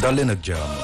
dal leen ak jàmm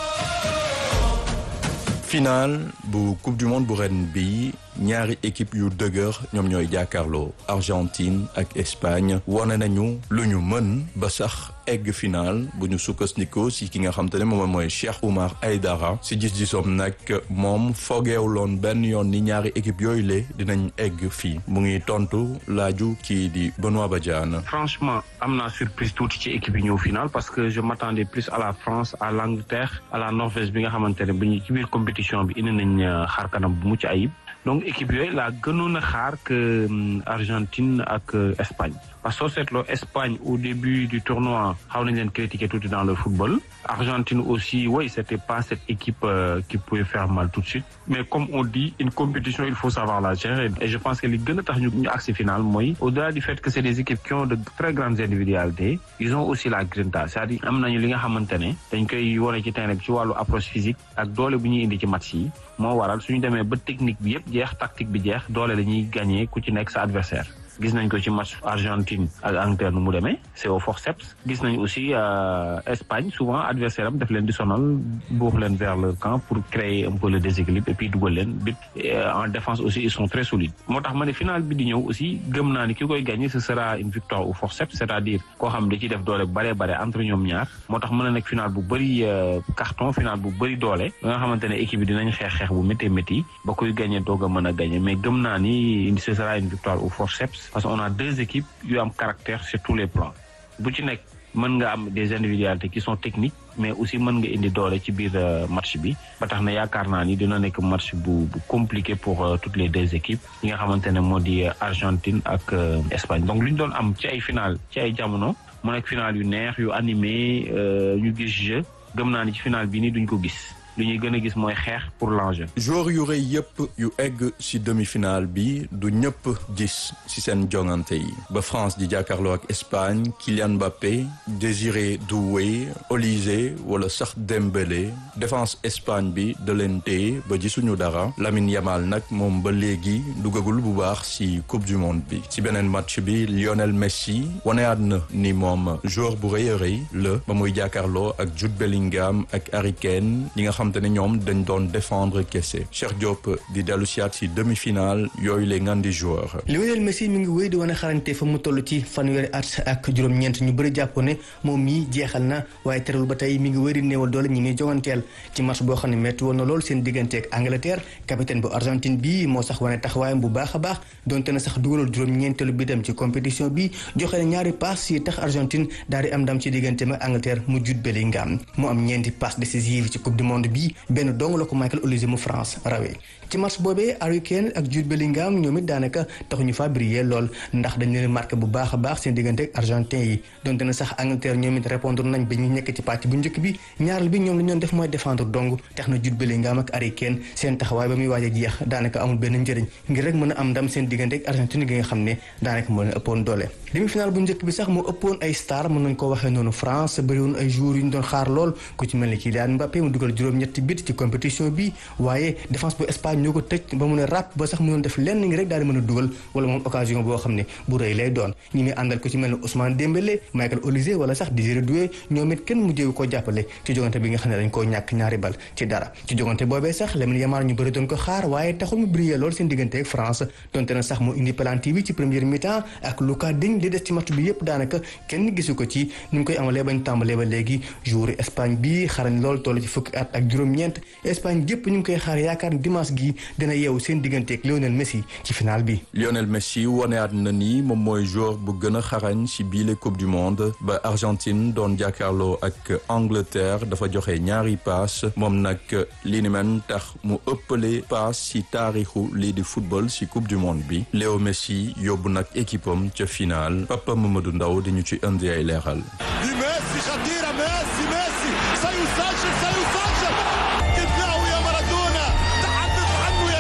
final bu coupe du monde bu ren bi ñaari équipe yu dëgër ñoom ñooy jàkkaarloo Argentine ak Espagne wane nañu lu ñu mën ba sax egg final bu ñu sukkandikoo si ki nga xam te ne moom mooy Cheikh Oumar Aydara si gis-gisoom nag moom foogeewuloon benn yoon ni ñaari équipe yooyu le dinañ egg fii mu ngi tontu laaju kii di Benoît Badiane. franchement am naa surprise tuuti ci équipe yi ñëw final parce que je m'attendais plus à la France à l'Angleterre à la Norvège bi nga xamante ne bu ñu ci biir compétition bi indi nañ xaar kanam bu mucc ayib. donc équipe yooyu laa gënoon a xaar que Argentine ak Espagne parce que soo seetloo Espagne au début du tournoi xaw nañ leen critiquer tuuti dans le football Argentine aussi oui c'était pas cette équipe euh, qui pouvait faire mal tout de suite mais comme on dit une compétition il faut savoir la gérer et je pense que li gën a tax ñu ñu agsi final mooy au-delà du fait que c'est des équipes qui ont de très grandes individualités ils ont aussi la grinta c'est-à-dire am nañu li nga xamante ne dañ koy wane ci terrain bi ci wàllu approche physique ak doole bu ñuy indi ci match yi moo waral suñu demee ba technique bi yëpp jeex tactique bi jeex doole dañuy gagner ku ci nekk sa adversaire gis nañ ko ci match Argentine ak Angleterre nu mu demee c'est au forceps gis nañ aussi Espagne souvent adversaire am daf leen di sonal buux leen vers leur camp pour créer un peu le déséquilibre et puis dugal leen but en défense aussi ils sont très solides moo tax ma ne final bi di ñëw aussi gëm naa ni ki koy gagner ce sera une victoire au forceps c'est-à-dire koo xam da ciy def doole bare bare entre ñoom ñaar moo tax mën na nekk final bu bëri carton final bu bëri doole ba nga xamante ne équipe bi dinañ xeex xeex bu métti métti ba koy gagner doog a mën a gagner mais gëm naa ni ce sera une victoire au forceps parce qu'on a deux équipes yu am caractère sur tous les plans bu ci nekk mën nga am des individualités qui sont techniques mais aussi mën nga indi doole ci biir match bi ba tax na yaakaar naa ni dina nekk match bu bu compliqué pour toutes les deux équipes yi nga xamante ne moo di Argentine ak Espagne donc lu ñu doon am ci ay final ci ay jamono mu nekk final yu neex yu animé ñu gis jeu gëm naa ni ci final bi nii duñ ko gis lu ñuy gën a gis mooy xeex pour l'enjeu joueur yu rëy yëpp yu egg ci demi-finale bi du ñëpp gis ci seen jongante yi ba France di jàkkaarloo ak Espagne Kylian Mbappé Désiré Doué Olise wala sax Dembélé défense Espagne bi da leen téye ba gisuñu dara Lamine Yamal nag moom ba léegi duggagul bu baax ci coupe du monde bi ci beneen match bi Lionel Messi waneyaat na ni moom joueur bu rëy a rëy la ba muy jàkkaarloo ak Jude Bellingham ak Harry Kane ñi nga xam te ne ñoom dañ doon défendre kese Cheikh Diop di dellu siyaat ci demi-finale yooyu les ngandi joueur Lionel Messi mi ngi wéy di wane xarañte fa mu toll ci fanweeri at ak juróom-ñeent ñu bëri jàpp ne moom mii jeexal na waaye terewul ba tey mi ngi wéy di néewal doole ñi ngi jonganteel ci match boo xam ne métti woon na lool seen diggante ak Angleterre capitaine bu Argentine bi moo sax wane taxawaayam bu baax a baax donte na sax dugalul juróom-ñeenteelu bi dem ci compétition bi joxe na ñaari passe yi tax Argentine daal di am ndam ci diggante ak Angleterre mu Jude Bellingham mu am ñeenti passe décisive ci coupe du monde bi benn dong la ko Michael Olise mu France rawee ci match boobee Harry Kane ak Jude Bellingham ñoom it daanaka taxuñu fa briller lool ndax dañ leen marqué bu baax a baax seen diggante ak argentin yi donte na sax Angleterre ñoom it répondre nañ ba ñu nekk ci pàcc bu njëkk bi ñaaral bi ñoom li ñu doon def mooy défendre dong tax na Jude Bellingham ak Harry Kane seen taxawaay ba muy waaj a jeex daanaka amul benn njëriñ ngir rek mën a am ndam seen diggante ak Argentine gi nga xam ne daanaka moo leen ëppoon doole demi-finale bu njëkk bi sax moo ëppoon ay star mën nañ ko waxee noonu France bëriwoon ay joueurs yu ñu doon xaar lool ku ci mel ni Kylian Mbappé mu dugal juróom-ñetti bit ci compétition bi waaye défense bu Espagne ñoo ko tëj ba mun a ràpp ba sax mënoon def lenn ngi rek daal di mën a dugal wala moom occasion boo xam ne bu rëy lay doon ñi muy àndal ku ci mel ni Ousmane Dembélé Michael Olise wala sax Désiré Doué ñoom it kenn mujjeewu ko jàppale ci jogante bi nga xam ne dañ koo ñàkk ñaari bal ci dara ci jogante boobee sax Lamine Yamal ñu bëri doon ko xaar waaye taxul mu briller lool seen diggante ak France donte na sax mu indi penalty bi ci première mi-temps ak Lucas Digne li des ci match bi yépp daanaka kenn gisu ko ci ni mu koy amalee bañ tàmbalee ba léegi joueur Espagne bi xarañ lool toll ci fukki at ak juróom-ñeent Espagne yépp ñu ngi koy xaar yaakaar dimanche gi dina yeewu seen diggante ak Lionel Messi ci final bi Lionel Messi waneyaat na ni moom mooy joueur bu gën a xarañ ci biile coupe du monde ba Argentine doon jàkkaarloo ak Angleterre dafa joxe ñaari paas moom nag li ni men tax mu ëppale paas ci taarixu lii di football ci coupe du monde bi Léo Messi yóbbu nag équipe am ca final Papa Mamadou Ndaw di ñu ci indi ay leeral. di Messi Shakira Messi Messi سيسجل سيسجل ابدعوا يا مارادونا تحدث عنه يا كرويف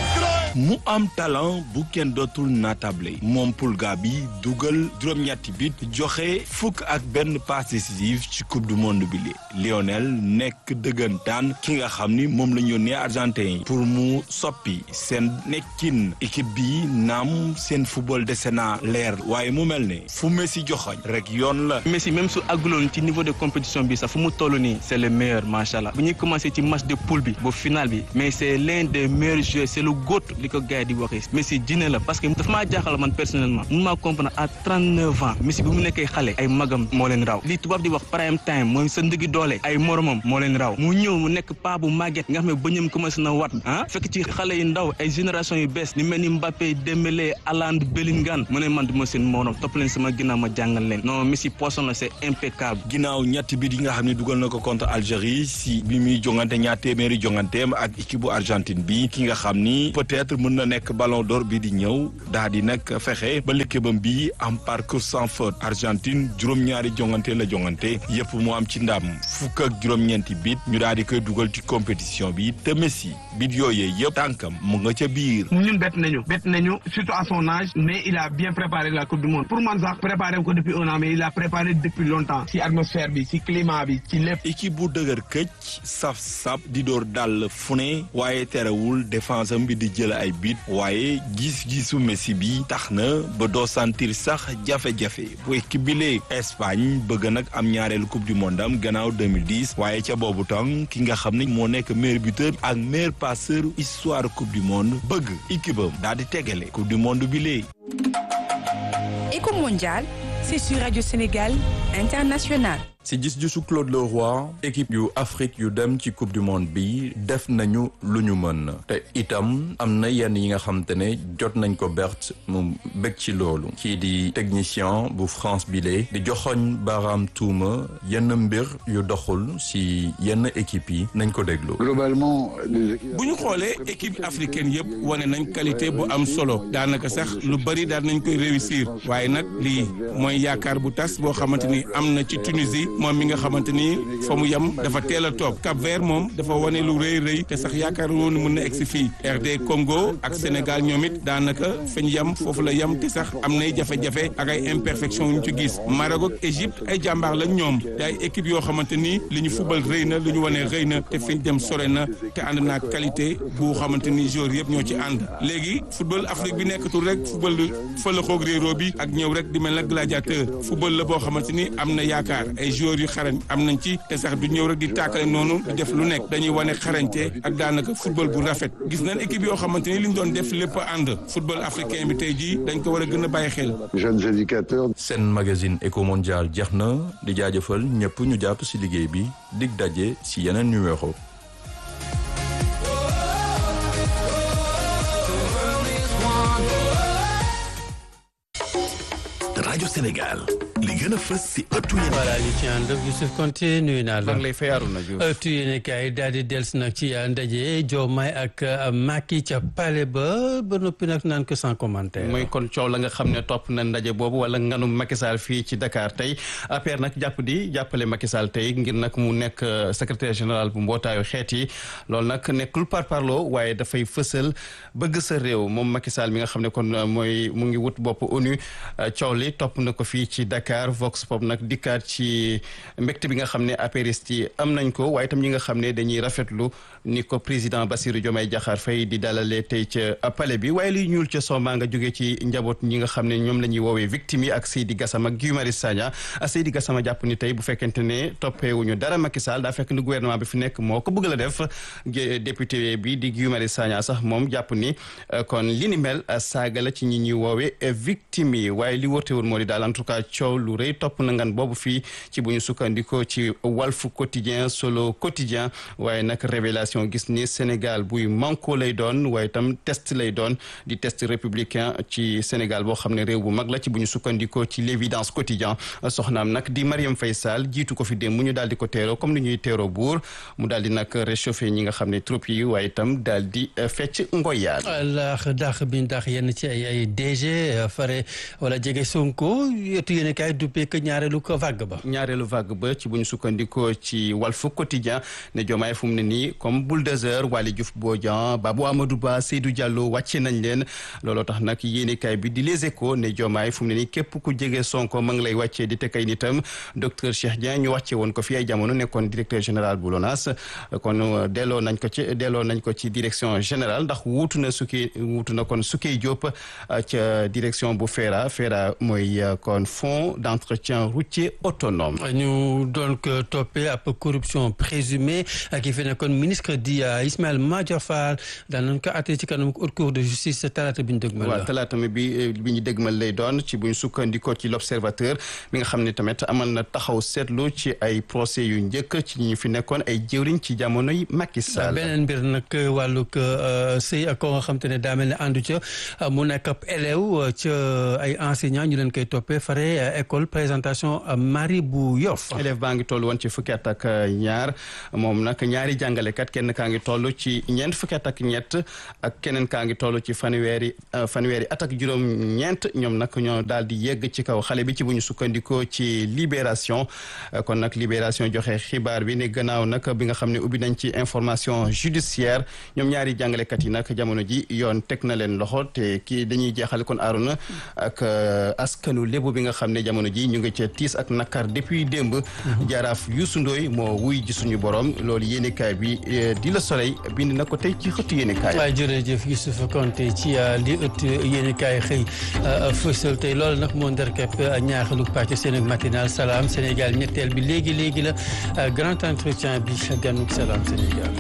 mu am talent bu kenn dootul natable moom Pulga bi dugal juróom-ñetti bit joxe fukk ak benn passe décisive ci coupe du monde bi li Lionel nekk dëggantaan ki nga xam ni moom la ñu yónnee argentin yi pour mu soppi seen nekkin équipe bi naam seen football dese na leer waaye mu mel ne fu Messi joxoñ rek yoon la. Messi même su àgguloon ci niveau de compétition bi sax fu mu toll nii c'est le meilleur macha allah bu ñuy commencé ci match de poule bi ba final bi mais c'est l'un des meilleurs joueurs c'est le GOAT li ko gars yi di waxee Messi dina la parce que dafa maa jaaxal man personnellement mun maa comprendre à 39 ans Messi bi mu nekkee xale ay magam moo leen raw li tubaab di wax prime time mooy sa ndëggi doole ay moromam moo leen raw mu ñëw mu nekk paa bu màgget nga xam ne bëñam commencé na wat ah fekk ci xale yu ndaw ay génération yu bees ni mel ni Mbappé Dembélé Haaland Bellingham mu ne man du ma seen morom topp leen sama ginnaaw ma jàngal leen non Messi poisson la c'est impeccable ginnaaw ñetti bit yi nga xam ne dugal na ko contre Algérie si bi muy jongante ñaar téeméeri jonganteem ak équipe bu Argentine bi ki nga xam ni peut-être mën na nekk ballon d'or bi di ñëw daa di nag fexe ba l'équipe bi am parcours sans faute Argentine juróom-ñaari jongante la jongante yëpp mu am ci ndam fukk ak juróom-ñeenti bit ñu daal di koy dugal ci compétition bi te Messi bit yooyee yëpp tànkam mu nga ca biir. ñun bett nañu bett nañu surtout à son âge mais il a bien préparé la coupe du monde pour man sax préparé ko depuis un an mais il a préparé depuis longtemps ci atmosphère bi ci climat bi ci lépp. équipe bu dëgër këcc saf sap di door dàll fu ne waaye terewul défense am bi di jël ay bit waaye gis-gisu Messi bi tax na ba doo sentir sax jafe-jafe bu équipe bi lee Espagne bëgg nag am ñaareelu coupe du monde am gannaaw 2010 waaye ca boobu tam ki nga xam ne moo nekk meilleur buteur ak meilleur passeur histoire coupe du monde bëgg équipe am daal di tegale coupe du monde bi lee. Éco mondial, c'est sur Radio Sénégal International. si gis-gisu Claude Leroy équipe yu Afrique yu dem ci coupe du monde bi def nañu lu ñu mën te itam am na yenn yi nga xam te ne jot nañ ko bert mu bëgg ci loolu kii di technicien bu France bile di joxoñ baaraam tuuma yenn mbir yu doxul si yenn équipe yi nañ ko déglu. globalement bu ñu xoolee équipe africaine yëpp wane nañ qualité bu am solo daanaka sax lu bari daan nañ koy réussir waaye nag lii mooy yaakaar bu tas boo xamante ni am na ci Tunisie. moom mi nga xamante ni fa mu yem dafa teel a toog Cap Vert moom dafa wane lu rëy rëy te sax yaakaar woon mën na egsi fii RD Congo ak Sénégal ñoom it daanaka fa ñu yem foofu la yem te sax am nay jafe-jafe ak ay imperfection yu ñu ci gis Maroc ak Égypte ay jàmbaar lañ ñoom te ay équipe yoo xamante ni li ñu fubal rëy na li ñu wane rëy na te fi ñu dem sore na te ànd naa qualité bu xamante ni joueurs yëpp ñoo ci ànd léegi football Afrique bi nekkatul rek football fële xoog réeroo bi ak ñëw rek di mel na gladiateur football la boo xamante ni am na yaakaar ay joueurs yu xarañ am nañ ci te sax du ñëw rek di tàkkale noonu di def lu nekk dañuy wane xarañte ak daanaka football bu rafet gis nañ équipe yoo xamante ni li ñu doon def lépp ànd football africain bi tey jii dañ ko war a gën a bàyyi xel. jeunes éducateurs. seen magazine Eco Mondial jeex na di jaajëfal ñëpp ñu jàpp si liggéey bi dig daje si yeneen numéro. rajo Sénégal li gën a fës si ëttu yéen voilà li ci ànd ak Youssouf Konté nuyu naa la. maa ngi lay fay Arouna Diouf. ëttu yéen kaay daal di dellusi nag ci ndaje Diomaye ak Macky ca palais ba ba noppi nag naan ko sans commentaire. mooy kon coow la nga xam ne topp na ndaje boobu wala nganu Macky Sall fii ci Dakar tey APR nag jàpp di jàppale Macky Sall tey ngir nag mu nekk secrétaire général bu mbootaayu xeet yi loolu nag nekkul par parloo waaye dafay fësal bëgg sa réew moom Macky Sall mi nga xam ne kon mooy mu ngi wut bopp ONU coow li topp na ko fii ci Dakar Vox Pop nag dikkaat ci mbégte bi nga xam ne apériste yi am nañ ko waaye itam ñi nga xam ne dañuy rafetlu ni ko président Bassirou Diomaye Diakhar Faye di dalalee tey ca palais bi waaye liy ñuul ca somba nga jógee ci njaboot ñi nga xam ne ñoom la ñuy woowee victime yi ak Seydi Gassama ak Guy Marius Sagna Seydi Gassama jàpp ni tey bu fekkente ne toppeewuñu dara Macky Sall daa fekk ni gouvernement bi fi nekk moo ko bëgg la def député bi di Guy Marius Sagna sax moom jàpp ni kon li ni mel saaga la ci ñi ñuy woowee victime yi waaye li wóortewoon moo di daal en tout cas coow lu rëy topp na ngan boobu fii ci bu ñu sukkandikoo ci Walf Quotidien Solo Quotidien waaye nag révélation gis ni Sénégal buy manko lay doon waaye itam test lay doon di test républicain ci Sénégal boo xam ne réew bu mag la ci bu ñu sukkandikoo ci l'évidence quotidien soxnaam nag di Mariam Faye Sall jiitu ko fi démb mu ñu daal di ko teeroo comme ni ñuy teeroo buur mu daal di nag réchauffé ñi nga xam ne troupes yi waaye itam daal di fecc ngoyaan laax daax bi ndax yenn ci ay ay DG fare wala jege Sonko yetu yéen kay duppee que ñaareelu ko vague ba. ñaareelu vague ba ci bu ñu sukkandikoo ci Walf Quotidien ne Diomaye fu mu ne nii comme bulldozer Waly Diouf Bodian Babou Amadou Ba Seydou Diallo wàcce nañ leen looloo tax nag yéenekaay bi di Les Échos ne Diomaye fu mu ne nii képp ku jege Sonko ma ngi lay wàccee di teg ay nitam docteur Cheikh Dieng ñu wàcce woon ko fi ay jamono nekkoon directeur général bu LONAS kon delloo nañ ko ci delloo nañ ko ci direction générale ndax wuutu na sukki wuutu na kon Soukey Diop ca direction bu FERA FERA mooy kon fonds d'entretien routier autonome. ñu doon ko toppee ab corruption présumée ki fi nekkoon ministre di Ismaël Madior Fall daan nañ ko àttee ci kanam haute cour de justice talaata bi ñu dëgmal la. waaw talaata mi bi bi ñu dëgmal lay doon ci bu ñu sukkandikoo ci l'observateur mi nga xam ne tamit amal na taxaw seetlu ci ay procès yu njëkk ci ñu fi nekkoon ay jëwriñ ci jamonoy Macky Sall. beneen mbir nag wàllug sëy ak ko nga xam te ne daa mel ne àndu ca mu nekk ab élève ca ay enseignants ñu leen koy toppee fare école présentation Marie bu Yoff. élève baa ngi toll woon ci fukki at ak ñaar moom nag ñaari jàngalekat kenn kaa ngi toll ci ñeent fukki at ak ñett ak keneen kaa ngi toll ci fanweeri fanweeri at ak juróom-ñeent ñoom nag ñoo daal di yegg ci kaw xale bi ci bu ñu sukkandikoo ci libération kon nag libération joxe xibaar bi ne gannaaw nag bi nga xam ne ubbi nañ ci information judiciaire ñoom ñaari jàngalekat yi nag jamono ji yoon teg na leen loxo te kii dañuy jeexale kon aaruna ak askanu lébu bi nga xam ne jamono ji ñu ngi ca tiis ak nakar depuis démb jaraaf Youssou Ndoye moo wuy ji suñu borom loolu yéenekaay bi di la soleil bind na ko tey ci xëttu yéenekaay waaw jërëjëf Youssouf Konté ci li ëtt yéenekaay xëy fësal tey loolu nag moo ndarkepp ñaaxalu pàcc seen matinal salaam Sénégal ñetteel bi léegi léegi la grand entretien bi ganuk salaam Sénégal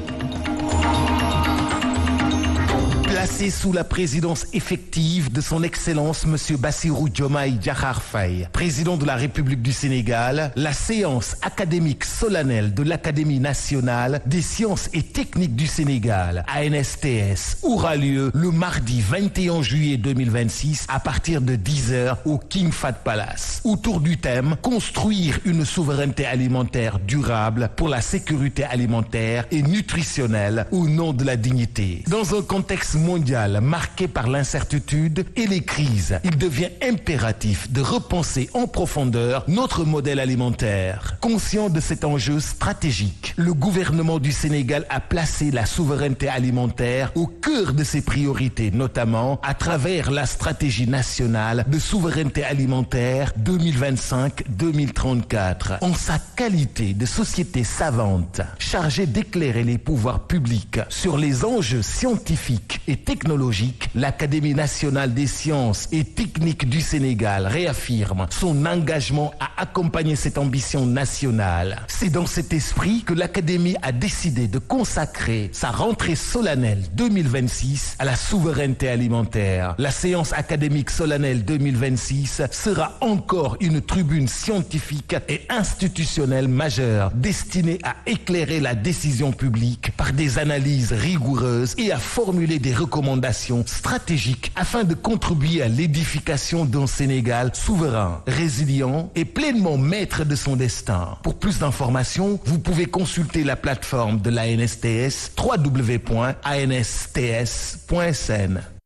Placé sous la présidence effective de son Excellence Monsieur Bassirou Diomaye Diakhar Faye, président de la République du Sénégal, la séance académique solennelle de l'Académie nationale des sciences et techniques du Sénégal, ANSTS, aura lieu le mardi 21 juillet 2026 à partir de 10h au King Fahd Palace. Autour du thème Construire une souveraineté alimentaire durable pour la sécurité alimentaire et nutritionnelle au nom de la dignité. Dans un contexte mondial marqué par l'incertitude et les crises, il devient impératif de repenser en profondeur notre modèle alimentaire. Conscient de cet enjeu stratégique, le gouvernement du Sénégal a placé la souveraineté alimentaire au cœur de ses priorités, notamment à travers la stratégie nationale de souveraineté alimentaire 2025-2034. En sa qualité de société savante, chargée d'éclairer les pouvoirs publics sur les enjeux scientifiques et technologiques, l'Académie nationale des sciences et techniques du Sénégal réaffirme son engagement à accompagner cette ambition nationale. C'est dans cet esprit que l'Académie a décidé de consacrer sa rentrée solennelle 2026 à la souveraineté alimentaire. La séance académique solennelle 2026 sera encore une tribune scientifique et institutionnelle majeure destinée à éclairer la décision publique par des analyses rigoureuses et à formuler des recommandations stratégiques afin de contribuer à l'édification d'un Sénégal souverain, résilient et pleinement maître de son destin. Pour plus d'informations, vous pouvez consulter la plateforme de l'ANSTS www.ansts.sn.